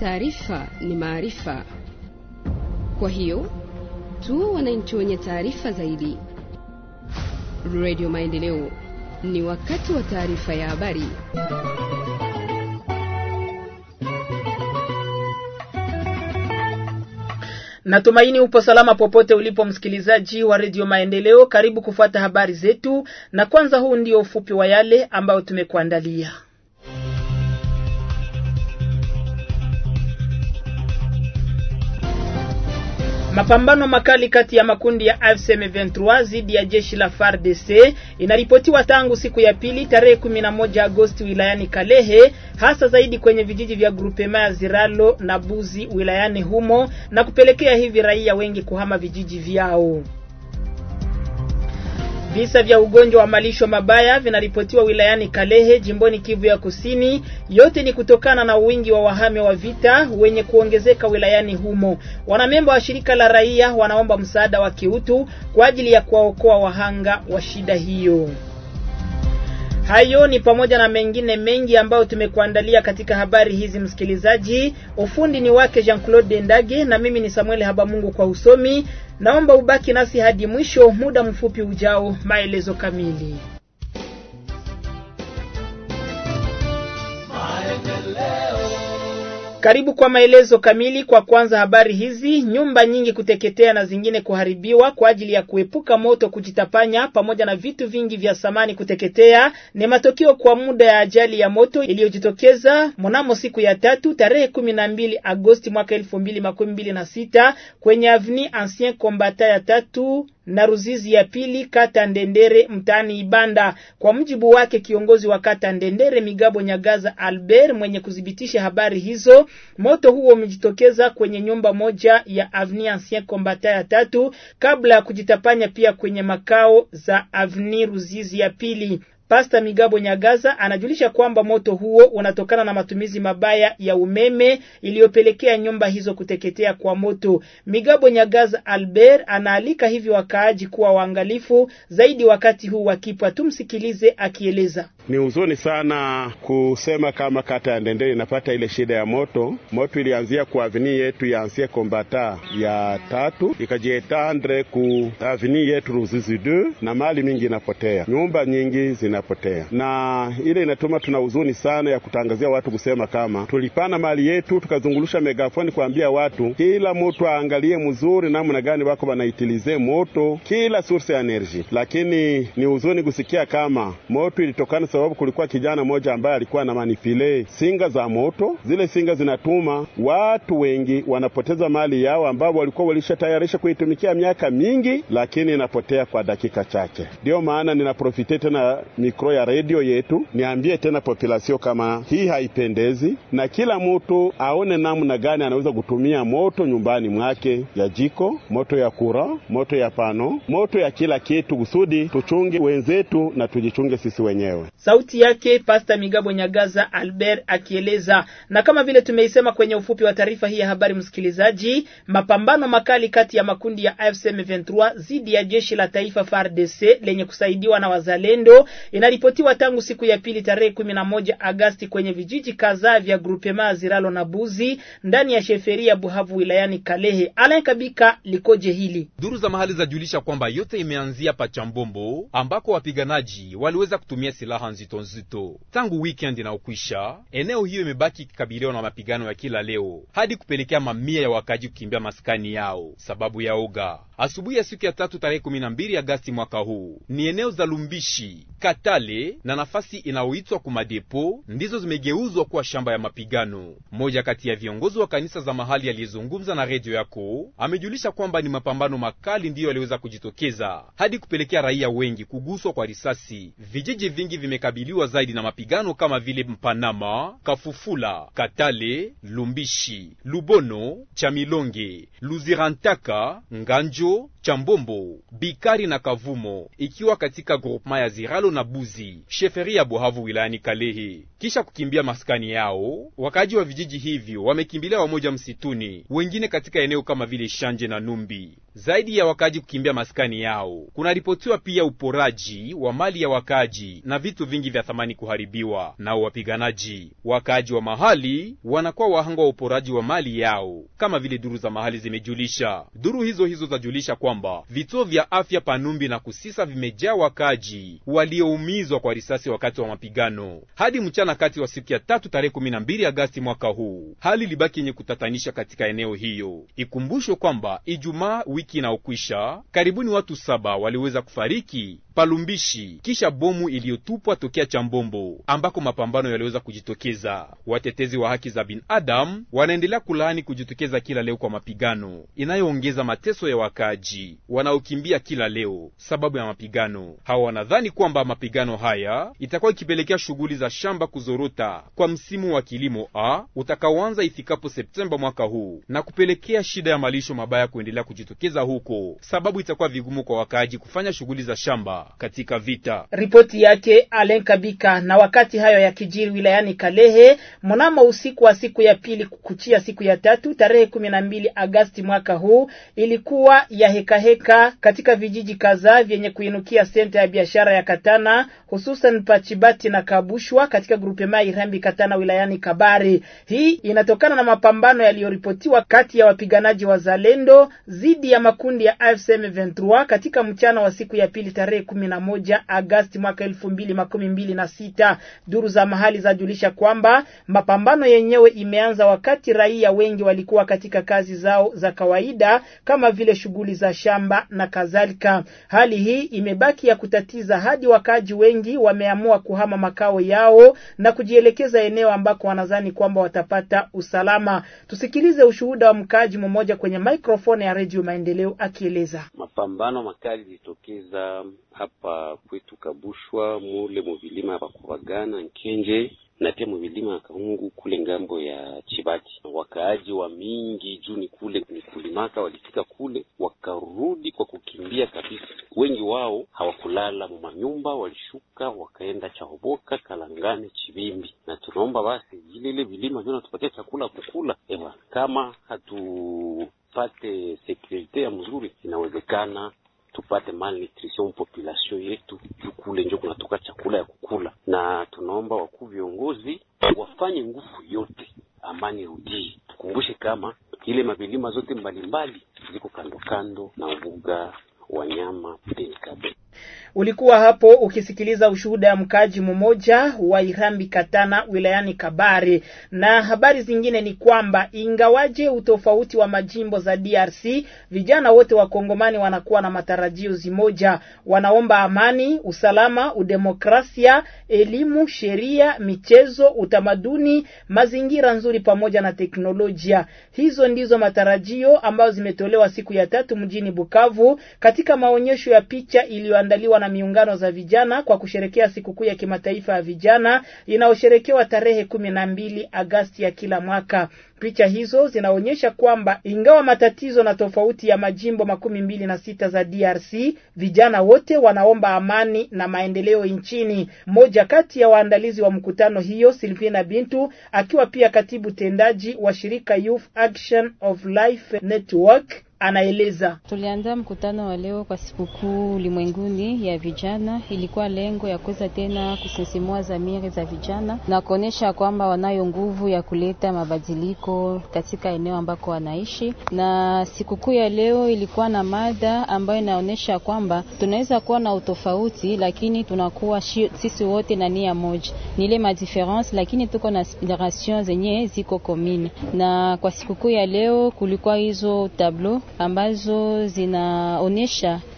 taarifa ni maarifa. Kwa hiyo tuwe wananchi wenye taarifa zaidi. Radio Maendeleo, ni wakati wa taarifa ya habari. Natumaini upo salama popote ulipo msikilizaji wa redio Maendeleo. Karibu kufuata habari zetu, na kwanza, huu ndio ufupi wa yale ambayo tumekuandalia. Mapambano makali kati ya makundi ya AFC M23 dhidi ya jeshi la FARDC inaripotiwa tangu siku ya pili tarehe 11 Agosti wilayani Kalehe, hasa zaidi kwenye vijiji vya grupema ya Ziralo na Buzi wilayani humo na kupelekea hivi raia wengi kuhama vijiji vyao. Visa vya ugonjwa wa malisho mabaya vinaripotiwa wilayani Kalehe jimboni Kivu ya Kusini. Yote ni kutokana na wingi wa wahame wa vita wenye kuongezeka wilayani humo. Wanamemba wa shirika la raia wanaomba msaada wa kiutu kwa ajili ya kuwaokoa wahanga wa shida hiyo. Hayo ni pamoja na mengine mengi ambayo tumekuandalia katika habari hizi msikilizaji. Ufundi ni wake Jean-Claude Ndage na mimi ni Samuel Habamungu kwa usomi. Naomba ubaki nasi hadi mwisho, muda mfupi ujao, maelezo kamili. Karibu kwa maelezo kamili. Kwa kwanza habari hizi, nyumba nyingi kuteketea na zingine kuharibiwa kwa ajili ya kuepuka moto kujitapanya, pamoja na vitu vingi vya samani kuteketea ni matokeo kwa muda ya ajali ya moto iliyojitokeza mnamo siku ya tatu tarehe kumi na mbili Agosti mwaka elfu mbili makumi mbili na sita kwenye avni Ancien Combatant ya tatu na Ruzizi ya pili kata Ndendere mtaani Ibanda. Kwa mujibu wake kiongozi wa kata Ndendere Migabo Nyagaza Albert mwenye kudhibitisha habari hizo, moto huo umejitokeza kwenye nyumba moja ya Avenue Ancien Combatant ya tatu kabla ya kujitapanya pia kwenye makao za Avenue Ruzizi ya pili. Pasta Migabo Nyagaza anajulisha kwamba moto huo unatokana na matumizi mabaya ya umeme iliyopelekea nyumba hizo kuteketea kwa moto. Migabo Nyagaza Albert anaalika hivi wakaaji kuwa waangalifu zaidi wakati huu wakipwa. Tumsikilize akieleza. Ni huzuni sana kusema kama kata ya Ndendere inapata ile shida ya moto. Moto ilianzia ku avini yetu ya Ancien Combatant ya tatu ikajietandre ku avini yetu Ruzizi 2 na mali mingi inapotea, nyumba nyingi zinapotea, na ile inatuma tuna huzuni sana ya kutangazia watu kusema kama tulipana mali yetu tukazungulusha megafoni kuambia watu kila mtu aangalie mzuri namna gani wako wanaitilize moto kila source ya energy, lakini ni huzuni kusikia kama moto ilitokana sababu kulikuwa kijana mmoja ambaye alikuwa na manipile singa za moto. Zile singa zinatuma watu wengi wanapoteza mali yao ambao walikuwa walishatayarisha kuitumikia miaka mingi, lakini inapotea kwa dakika chache. Ndiyo maana ninaprofite tena mikro ya redio yetu niambie tena populasio kama hii haipendezi, na kila mtu aone namna gani anaweza kutumia moto nyumbani mwake, ya jiko, moto ya kura, moto ya pano, moto ya kila kitu, kusudi tuchunge wenzetu na tujichunge sisi wenyewe. Sauti yake Pasta Migabo Nyagaza Albert akieleza. Na kama vile tumeisema kwenye ufupi wa taarifa hii ya habari, msikilizaji, mapambano makali kati ya makundi ya AFC M23 dhidi ya jeshi la taifa FARDC lenye kusaidiwa na wazalendo inaripotiwa tangu siku ya pili tarehe kumi na moja Agasti kwenye vijiji kadhaa vya grupema Ziralo na Buzi ndani ya sheferia Buhavu wilayani Kalehe. Alain Kabika likoje hili? Duru za mahali zajulisha kwamba yote imeanzia pa Chambombo ambako wapiganaji waliweza kutumia silaha nzito nzito tangu weekend na ukwisha. Eneo hiyo imebaki ikikabiliwa na mapigano ya kila leo hadi kupelekea mamia ya wakaji kukimbia maskani yao sababu ya oga. Asubuhi ya siku ya tatu tarehe kumi na mbili Agasti mwaka huu ni eneo za Lumbishi, Katale na nafasi inayoitwa Kumadepo ndizo zimegeuzwa kuwa shamba ya mapigano. Mmoja kati ya viongozi wa kanisa za mahali aliyezungumza na redio yako amejulisha kwamba ni mapambano makali ndiyo yaliweza kujitokeza hadi kupelekea raia wengi kuguswa kwa risasi. Vijiji vingi vimekabiliwa zaidi na mapigano kama vile Mpanama, Kafufula, Katale, Lumbishi, Lubono, Chamilonge, Luzirantaka, Nganjo Lujo, Chambombo, Bikari na Kavumo, ikiwa katika groupema ya Ziralo na Buzi, sheferi ya Buhavu wilayani Kalehe. Kisha kukimbia maskani yao, wakaji wa vijiji hivyo wamekimbilia wamoja msituni, wengine katika eneo kama vile Shanje na Numbi. Zaidi ya wakaji kukimbia maskani yao, kunaripotiwa pia uporaji wa mali ya wakaji na vitu vingi vya thamani kuharibiwa nao wapiganaji. Wakaji wa mahali wanakuwa wahanga wa uporaji wa mali yao, kama vile duru za mahali zimejulisha. Duru hizo hizo zajulisha kwamba vituo vya afya Panumbi na Kusisa vimejaa wakaji walioumizwa kwa risasi wakati wa mapigano. Hadi mchana kati wa siku ya tatu tarehe 12 Agasti mwaka huu, hali libaki yenye kutatanisha katika eneo hiyo. Ikumbushwe kwamba Ijumaa wiki inaokwisha karibuni watu saba waliweza kufariki Palumbishi kisha bomu iliyotupwa tokea Chambombo ambako mapambano yaliweza kujitokeza. Watetezi wa haki za binadamu wanaendelea kulaani kujitokeza kila leo kwa mapigano inayoongeza mateso ya wakaji wanaokimbia kila leo sababu ya mapigano. Hawa wanadhani kwamba mapigano haya itakuwa ikipelekea shughuli za shamba kuzorota kwa msimu wa kilimo a utakaoanza ifikapo Septemba mwaka huu na kupelekea shida ya malisho mabaya kuendelea kujitokeza huko, sababu itakuwa vigumu kwa wakaaji kufanya shughuli za shamba katika vita. Ripoti yake Alen Kabika. Na wakati hayo ya kijiri wilayani Kalehe, mnamo usiku wa siku ya pili kuchia siku ya tatu tarehe kumi na mbili Agasti mwaka huu ilikuwa ya hekaheka heka katika vijiji kadhaa vyenye kuinukia senta ya biashara ya Katana, hususan Pachibati na Kabushwa katika grupema Irambi Katana wilayani Kabare. Hii inatokana na mapambano yaliyoripotiwa kati ya wapiganaji wa Zalendo dhidi ya makundi ya AFC M23 katika mchana wa siku ya pili tarehe kumi na moja Agasti mwaka elfu mbili makumi mbili na sita. Duru za mahali zajulisha kwamba mapambano yenyewe imeanza wakati raia wengi walikuwa katika kazi zao za kawaida kama vile shughuli za shamba na kadhalika. Hali hii imebaki ya kutatiza hadi wakaji wengi wameamua kuhama makao yao na kujielekeza eneo ambako wanadhani kwamba watapata usalama. Tusikilize ushuhuda wa mkaaji mmoja kwenye microphone ya Radio Maendeleo akieleza. Mapambano makali litokeza hapa kwetu Kabushwa mule muvilima ya Bakubagana Nkenje na pia muvilima ya Kahungu kule ngambo ya Chibati. Wakaaji wa mingi juu ni kule ni kulimaka, walifika kule wakarudi kwa kukimbia kabisa. Wengi wao hawakulala mu manyumba, walishuka wakaenda Chahoboka, Kalangane, Chibimbi, na tunaomba basi vile ile vilima vyo natupatia chakula kukula. Ewa, kama hatupate sekurite ya mzuri, inawezekana tupate malnutrition population yetu kule, njo kunatoka chakula ya kukula, na tunaomba wakuu viongozi wafanye nguvu yote amani rudii. Tukumbushe kama ile mavilima zote mbalimbali ziko kando kando na ubuga wanyama Penkabe. Ulikuwa hapo ukisikiliza ushuhuda ya mkaaji mmoja wa Irambi Katana wilayani Kabare. Na habari zingine ni kwamba ingawaje utofauti wa majimbo za DRC, vijana wote wa Kongomani wanakuwa na matarajio zimoja. Wanaomba amani, usalama, udemokrasia, elimu, sheria, michezo, utamaduni, mazingira nzuri pamoja na teknolojia. Hizo ndizo matarajio ambayo zimetolewa siku ya tatu mjini Bukavu katika maonyesho ya picha iliyoandaliwa na miungano za vijana kwa kusherekea sikukuu ya kimataifa ya vijana inayosherekewa tarehe kumi na mbili Agasti ya kila mwaka. Picha hizo zinaonyesha kwamba ingawa matatizo na tofauti ya majimbo makumi mbili na sita za DRC, vijana wote wanaomba amani na maendeleo nchini. Mmoja kati ya waandalizi wa mkutano hiyo, Silvina Bintu, akiwa pia katibu tendaji wa shirika Youth Action of Life Network anaeleza. Tuliandaa mkutano wa leo kwa sikukuu ulimwenguni ya vijana. Ilikuwa lengo ya kuweza tena kusisimua dhamiri za vijana na kuonesha kwamba wanayo nguvu ya kuleta mabadiliko katika eneo ambako wanaishi. Na sikukuu ya leo ilikuwa na mada ambayo inaonyesha kwamba tunaweza kuwa na utofauti, lakini tunakuwa sisi wote na nia moja, ni ile madifference, lakini tuko na aspiration zenye ziko komine. Na kwa sikukuu ya leo kulikuwa hizo tableau ambazo zinaonyesha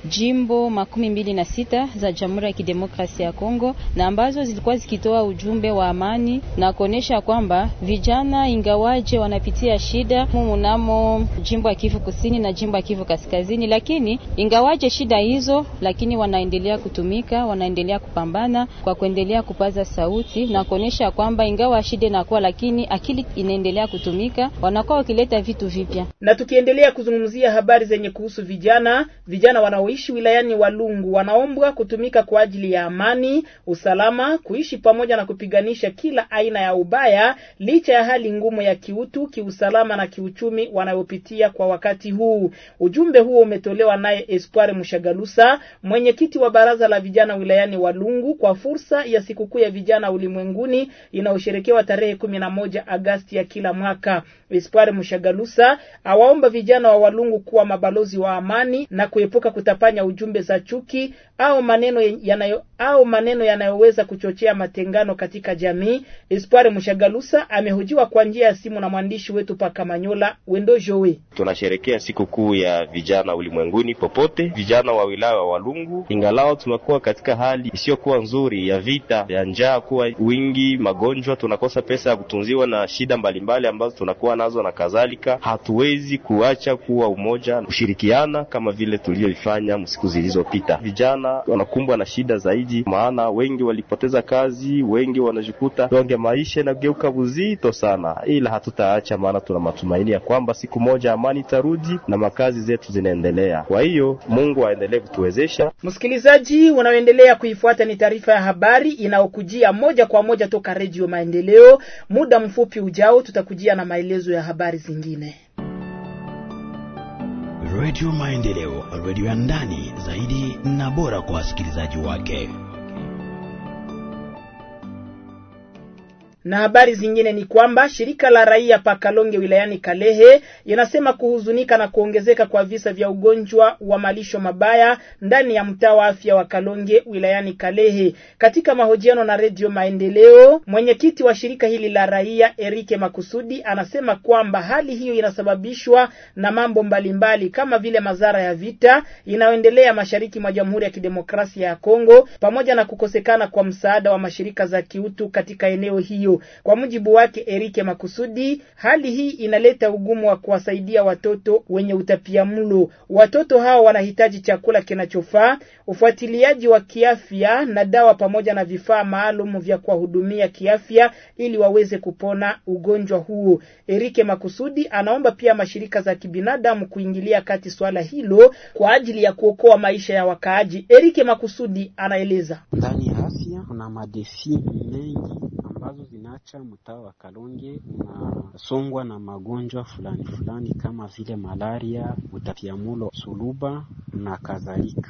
jimbo makumi mbili na sita za Jamhuri ya Kidemokrasia ya Kongo na ambazo zilikuwa zikitoa ujumbe wa amani na kuonesha kwamba vijana ingawaje wanapitia shida munamo jimbo ya Kivu Kusini na jimbo ya Kivu Kaskazini, lakini ingawaje shida hizo, lakini wanaendelea kutumika, wanaendelea kupambana kwa kuendelea kupaza sauti na kuonesha kwamba ingawa shida inakuwa, lakini akili inaendelea kutumika, wanakuwa wakileta vitu vipya. Na tukiendelea kuzungumzia habari zenye kuhusu vijana, vijana wanaoishi wilayani Walungu wanaombwa kutumika kwa ajili ya amani, usalama, kuishi pamoja na kupiganisha kila aina ya ubaya, licha ya hali ngumu ya kiutu, kiusalama na kiuchumi wanayopitia kwa wakati huu. Ujumbe huo umetolewa naye Espoir Mushagalusa, mwenyekiti wa baraza la vijana wilayani Walungu, kwa fursa ya sikukuu ya vijana ulimwenguni inayosherekewa tarehe kumi na moja Agasti ya kila mwaka. Espoir Mushagalusa awaomba vijana wa Walungu kuwa mabalozi wa amani na kuepuka kutapanya ujumbe za chuki au maneno yanayo au maneno yanayoweza kuchochea matengano katika jamii. Espoir Mushagalusa amehojiwa kwa njia ya simu na mwandishi wetu paka Manyola Wendo Jowe. Tunasherekea sikukuu ya vijana ulimwenguni popote, vijana wa wilaya wa Walungu, ingalao tunakuwa katika hali isiyokuwa nzuri ya vita ya njaa, kuwa wingi, magonjwa, tunakosa pesa ya kutunziwa na shida mbalimbali ambazo tunakuwa nazo na kadhalika. Hatuwezi kuacha kuwa umoja, kushirikiana kama vile tulivyoifanya siku zilizopita. Vijana wanakumbwa na shida zaidi, maana wengi walipoteza kazi, wengi wanajikuta donge maisha inageuka buzito sana, ila hatutaacha, maana tuna matumaini ya kwamba siku moja amani itarudi na makazi zetu zinaendelea. Kwa hiyo Mungu aendelee kutuwezesha. Msikilizaji, unaoendelea kuifuata ni taarifa ya habari inayokujia moja kwa moja toka Redio Maendeleo. Muda mfupi ujao tutakujia na maelezo ya habari zingine. Redio Maendeleo, redio ya ndani zaidi na bora kwa wasikilizaji wake. Na habari zingine ni kwamba shirika la raia pa Kalonge wilayani Kalehe inasema kuhuzunika na kuongezeka kwa visa vya ugonjwa wa malisho mabaya ndani ya mtaa wa afya wa Kalonge wilayani Kalehe. Katika mahojiano na Redio Maendeleo, mwenyekiti wa shirika hili la raia Erike Makusudi anasema kwamba hali hiyo inasababishwa na mambo mbalimbali kama vile madhara ya vita inayoendelea mashariki mwa Jamhuri ya Kidemokrasia ya Kongo pamoja na kukosekana kwa msaada wa mashirika za kiutu katika eneo hiyo. Kwa mujibu wake Erike Makusudi, hali hii inaleta ugumu wa kuwasaidia watoto wenye utapiamlo. Watoto hao wanahitaji chakula kinachofaa, ufuatiliaji wa kiafya na dawa pamoja na vifaa maalum vya kuwahudumia kiafya ili waweze kupona ugonjwa huo. Erike Makusudi anaomba pia mashirika za kibinadamu kuingilia kati swala hilo kwa ajili ya kuokoa maisha ya wakaaji. Erike Makusudi anaeleza. Ndani ya afya kuna madefi mengi ambazo zinaacha mtaa wa Kalonge unasongwa na magonjwa fulani fulani kama vile malaria, utapiamulo, suluba na kadhalika.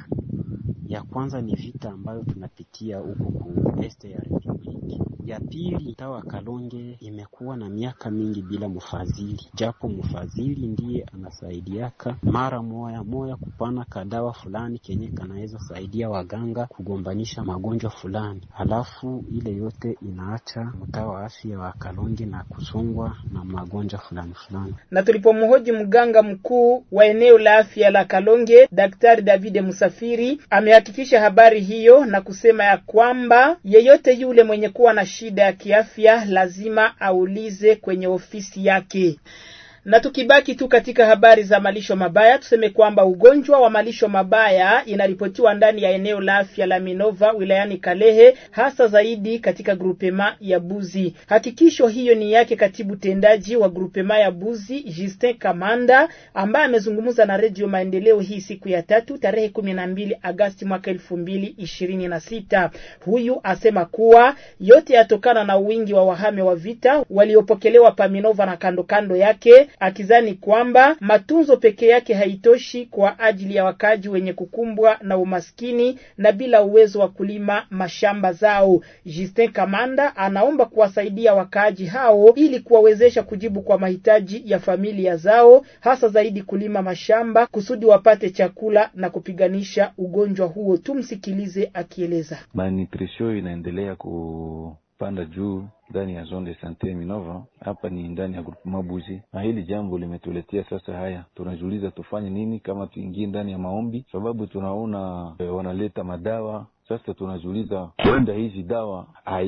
Ya kwanza ni vita ambayo tunapitia huku ku este ya Republiki. Ya pili, mtaa wa Kalonge imekuwa na miaka mingi bila mfadhili, japo mfadhili ndiye anasaidiaka mara moya moya kupana kadawa fulani kenye kanaweza saidia waganga kugombanisha magonjwa fulani, halafu ile yote inaacha mtaa wa afya wa Kalonge na kusongwa na magonjwa fulani fulani. Na tulipomhoji mganga mkuu wa eneo la afya la Kalonge, Daktari David Musafiri amehakikisha habari hiyo na kusema ya kwamba yeyote yule mwenye kuwa na shida ya kiafya lazima aulize kwenye ofisi yake. Na tukibaki tu katika habari za malisho mabaya, tuseme kwamba ugonjwa wa malisho mabaya inaripotiwa ndani ya eneo la afya la Minova wilayani Kalehe, hasa zaidi katika grupema ya Buzi. Hakikisho hiyo ni yake katibu tendaji wa grupema ya Buzi Justin Kamanda, ambaye amezungumza na Redio Maendeleo hii siku ya tatu tarehe kumi na mbili Agasti mwaka elfu mbili ishirini na sita. Huyu asema kuwa yote yatokana na wingi wa wahame wa vita waliopokelewa pa Minova na kando kando yake akizani kwamba matunzo peke yake haitoshi kwa ajili ya wakaji wenye kukumbwa na umaskini na bila uwezo wa kulima mashamba zao. Justin Kamanda anaomba kuwasaidia wakaaji hao ili kuwawezesha kujibu kwa mahitaji ya familia zao, hasa zaidi kulima mashamba kusudi wapate chakula na kupiganisha ugonjwa huo. Tumsikilize akieleza. Malnutrition inaendelea ku panda juu ndani ya zone de sante Minova, hapa ni ndani ya grupu Mabuzi, na hili jambo limetuletea sasa haya, tunajiuliza tufanye nini, kama tuingie ndani ya maombi, sababu tunaona e, wanaleta madawa sasa tunajiuliza huenda hizi dawa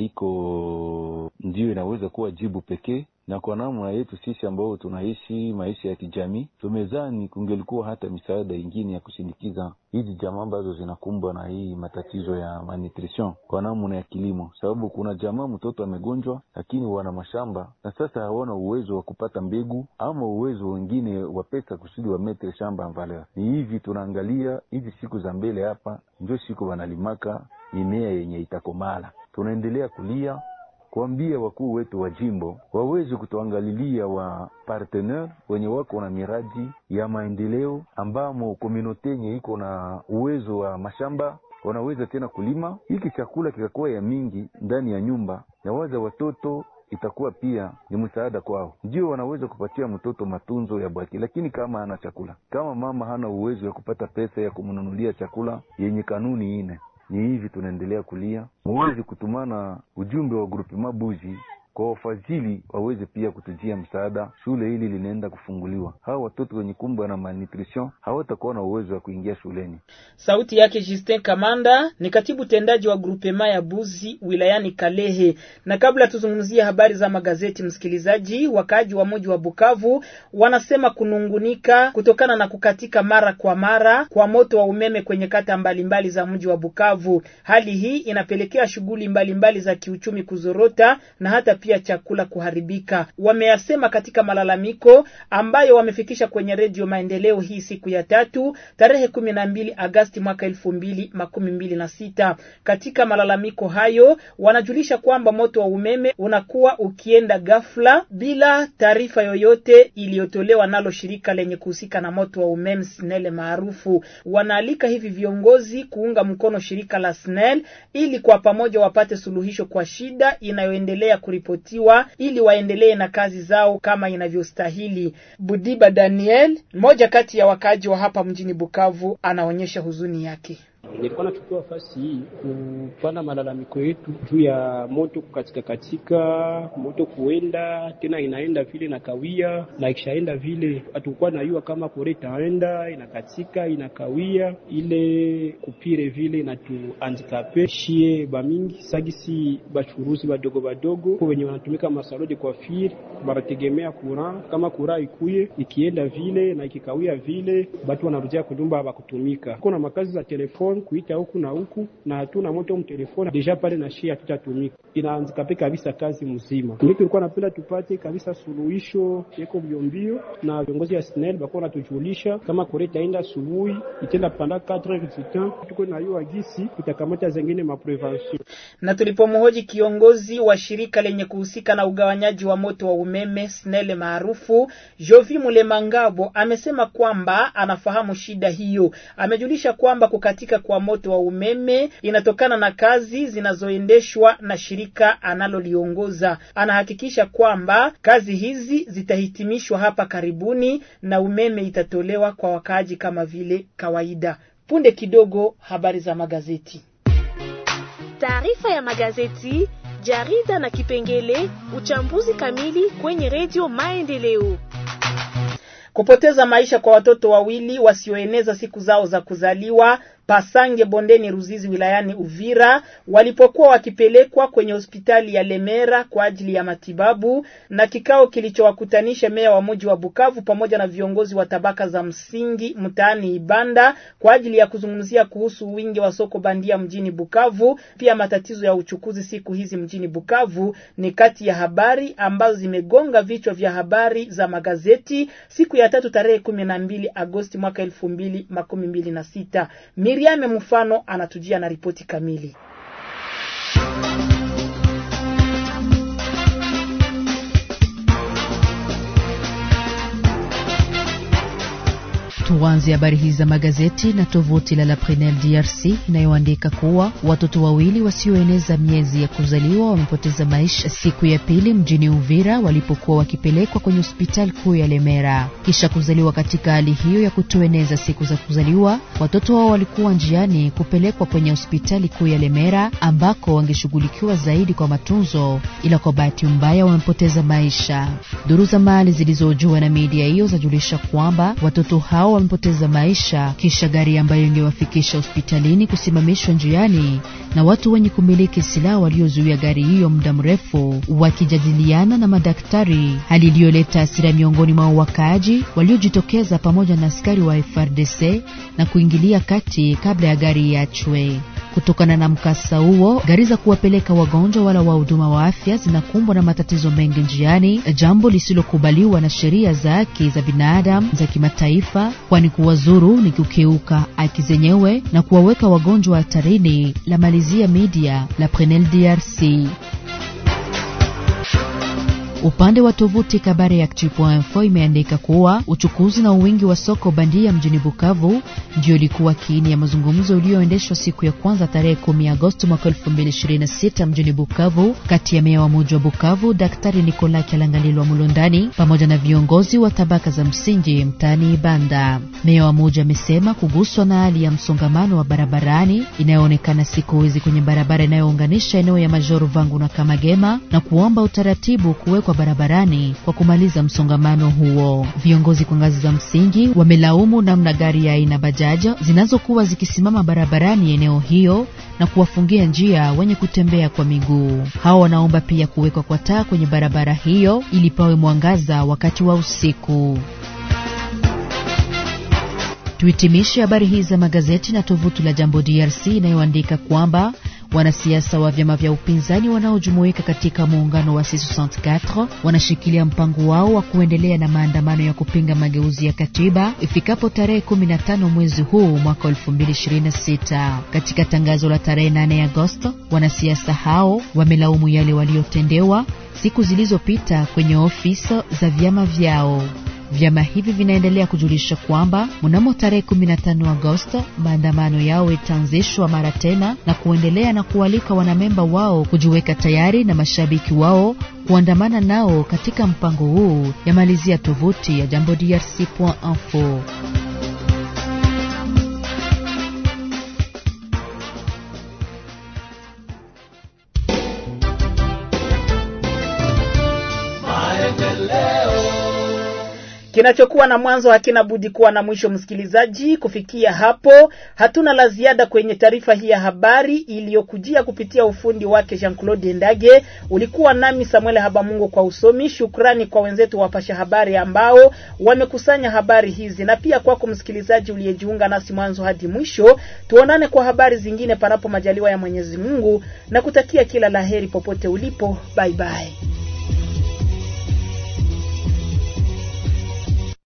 haiko ndiyo inaweza kuwa jibu pekee na kwa namna yetu sisi ambao tunaishi maisha ya kijamii, tumezani kungelikuwa hata misaada ingine ya kusindikiza hizi jamaa ambazo zinakumbwa na hii matatizo ya malnutrition kwa namna ya kilimo, sababu kuna jamaa mtoto amegonjwa, lakini wana mashamba na sasa hawana uwezo wa kupata mbegu ama uwezo wengine wa pesa kusudi wametre shamba valeur. Ni hivi tunaangalia hizi siku za mbele, hapa ndio siku wanalimaka mimea yenye itakomala, tunaendelea kulia kuambia wakuu wetu wa jimbo waweze kutuangalilia wa partenaire wenye wako na miradi ya maendeleo ambamo komunote yenye iko na uwezo wa mashamba wanaweza tena kulima hiki chakula kikakuwa ya mingi ndani ya nyumba na waza watoto itakuwa pia ni msaada kwao. Ndio wanaweza kupatia mtoto matunzo ya bwaki, lakini kama hana chakula, kama mama hana uwezo wa kupata pesa ya kumnunulia chakula yenye kanuni ine ni hivi tunaendelea kulia, muweze kutumana ujumbe wa grupi Mabuzi kwa wafadhili waweze pia kutujia msaada. Shule hili linaenda kufunguliwa, hawa watoto wenye kumbwa na malnutrition hawatakuwa na uwezo wa kuingia shuleni. Sauti yake Justin Kamanda ni katibu tendaji wa grupema ya Buzi wilayani Kalehe. Na kabla tuzungumzie habari za magazeti, msikilizaji, wakaaji wa mji wa Bukavu wanasema kunungunika kutokana na kukatika mara kwa mara kwa moto wa umeme kwenye kata mbalimbali za mji wa Bukavu. Hali hii inapelekea shughuli mbalimbali za kiuchumi kuzorota na hata pia chakula kuharibika. Wameyasema katika malalamiko ambayo wamefikisha kwenye redio Maendeleo hii siku ya tatu tarehe kumi na mbili Agasti mwaka elfu mbili makumi mbili na sita. Katika malalamiko hayo wanajulisha kwamba moto wa umeme unakuwa ukienda ghafla bila taarifa yoyote iliyotolewa nalo shirika lenye kuhusika na moto wa umeme SNEL maarufu. Wanaalika hivi viongozi kuunga mkono shirika la SNEL ili kwa pamoja wapate suluhisho kwa shida inayoendelea kuripotiwa ili waendelee na kazi zao kama inavyostahili. Budiba Daniel, mmoja kati ya wakaaji wa hapa mjini Bukavu, anaonyesha huzuni yake. Nilikuwa nachukua nafasi hii kupanda malalamiko yetu juu ya moto kukatika katika, moto kuenda tena inaenda vile na kawia, na ikishaenda vile hatukuwa najua kama kore itaenda inakatika inakawia, ile kupire vile inatuandikape shie bamingi sagisi bachuruzi badogo badogo wenye wanatumika masalo de coiffure banategemea kura, kama kura ikuye ikienda vile na ikikawia vile, batu wanarudia kunyumba bakutumika. Kuna makazi za telefoni kuita huku na huku na hatuna moto mu telefoni deja pale na shia hatutatumika, inaanzikape kabisa kazi mzima. Ndio tulikuwa napenda tupate kabisa suluhisho yeko mbiombio, na viongozi ya SNEL bakuwa natujulisha kama kore itaenda asubuhi itenda panda 4 heures tuko na hiyo agisi itakamata zengine ma prevention. Na tulipomhoji kiongozi wa shirika lenye kuhusika na ugawanyaji wa moto wa umeme SNEL maarufu Jovi Mulemangabo amesema kwamba anafahamu shida hiyo. Amejulisha kwamba kukatika kwa moto wa umeme inatokana na kazi zinazoendeshwa na shirika analoliongoza. Anahakikisha kwamba kazi hizi zitahitimishwa hapa karibuni na umeme itatolewa kwa wakaaji kama vile kawaida. Punde kidogo, habari za magazeti. Taarifa ya magazeti, jarida na kipengele uchambuzi kamili kwenye redio Maendeleo. Kupoteza maisha kwa watoto wawili wasioeneza siku zao za kuzaliwa Pasange bondeni Ruzizi wilayani Uvira walipokuwa wakipelekwa kwenye hospitali ya Lemera kwa ajili ya matibabu, na kikao kilichowakutanisha meya wa mji wa Bukavu pamoja na viongozi wa tabaka za msingi mtaani Ibanda kwa ajili ya kuzungumzia kuhusu wingi wa soko bandia mjini Bukavu, pia matatizo ya uchukuzi siku hizi mjini Bukavu, ni kati ya habari ambazo zimegonga vichwa vya habari za magazeti siku ya tatu tarehe kumi na mbili Agosti mwaka elfu mbili makumi mbili na sita. Miriame Mfano anatujia na ripoti kamili. Tuanze habari hizi za magazeti na tovuti la La Prenel DRC inayoandika kuwa watoto wawili wasioeneza miezi ya kuzaliwa wamepoteza maisha siku ya pili mjini Uvira walipokuwa wakipelekwa kwenye hospitali kuu ya Lemera kisha kuzaliwa. Katika hali hiyo ya kutoeneza siku za kuzaliwa, watoto wao walikuwa njiani kupelekwa kwenye hospitali kuu ya Lemera ambako wangeshughulikiwa zaidi kwa matunzo, ila kwa bahati mbaya wamepoteza maisha. Duru za mali zilizojua na media hiyo zajulisha kwamba watoto hao wamepoteza maisha kisha gari ambayo ingewafikisha hospitalini kusimamishwa njiani na watu wenye kumiliki silaha waliozuia gari hiyo muda mrefu wakijadiliana na madaktari, hali iliyoleta hasira miongoni mwa wakaaji waliojitokeza pamoja na askari wa FRDC na kuingilia kati kabla ya gari iachwe. Kutokana na mkasa huo, gari za kuwapeleka wagonjwa wala wahuduma wa afya zinakumbwa na matatizo mengi njiani, jambo lisilokubaliwa na sheria za haki za binadamu za kimataifa, kwani kuwazuru ni kukiuka haki zenyewe na kuwaweka wagonjwa hatarini. La malizia media la Prenel DRC. Upande wa tovuti Kabare ya Actu.info imeandika kuwa uchukuzi na uwingi wa soko bandia mjini Bukavu ndio ilikuwa kiini ya mazungumzo iliyoendeshwa siku ya kwanza tarehe 10 Agosti mwaka 2026 mjini Bukavu kati ya meya wa muji wa Bukavu Daktari Nikola Kyalangalilwa Mulondani pamoja na viongozi wa tabaka za msingi mtaani Ibanda. Meya wa muji amesema kuguswa na hali ya msongamano wa barabarani inayoonekana siku hizi kwenye barabara inayounganisha eneo ya Majoro Vangu na Kamagema na kuomba utaratibu kuwekwa barabarani kwa kumaliza msongamano huo. Viongozi kwa ngazi za msingi wamelaumu namna gari ya aina bajaja zinazokuwa zikisimama barabarani eneo hiyo na kuwafungia njia wenye kutembea kwa miguu. Hao wanaomba pia kuwekwa kwa taa kwenye barabara hiyo ili pawe mwangaza wakati wa usiku. Tuhitimishe habari hizi za magazeti na tovuti la Jambo DRC inayoandika kwamba wanasiasa wa vyama vya upinzani wanaojumuika katika muungano wa C64 wanashikilia mpango wao wa kuendelea na maandamano ya kupinga mageuzi ya katiba ifikapo tarehe 15 mwezi huu mwaka 2026. Katika tangazo la tarehe 8 Agosto, wanasiasa hao wamelaumu yale waliotendewa siku zilizopita kwenye ofisi za vyama vyao. Vyama hivi vinaendelea kujulisha kwamba mnamo tarehe 15 Agosto maandamano yao itaanzishwa mara tena na kuendelea na kualika wanamemba wao kujiweka tayari na mashabiki wao kuandamana nao katika mpango huu, yamalizia tovuti ya Jambo DRC.info. Kinachokuwa na mwanzo hakina budi kuwa na mwisho. Msikilizaji, kufikia hapo hatuna la ziada kwenye taarifa hii ya habari iliyokujia kupitia ufundi wake Jean Claude Ndage. Ulikuwa nami Samuel Habamungu kwa usomi. Shukrani kwa wenzetu wapasha habari ambao wamekusanya habari hizi, na pia kwako msikilizaji uliyejiunga nasi mwanzo hadi mwisho. Tuonane kwa habari zingine, panapo majaliwa ya Mwenyezi Mungu, na kutakia kila laheri popote ulipo. Bye bye.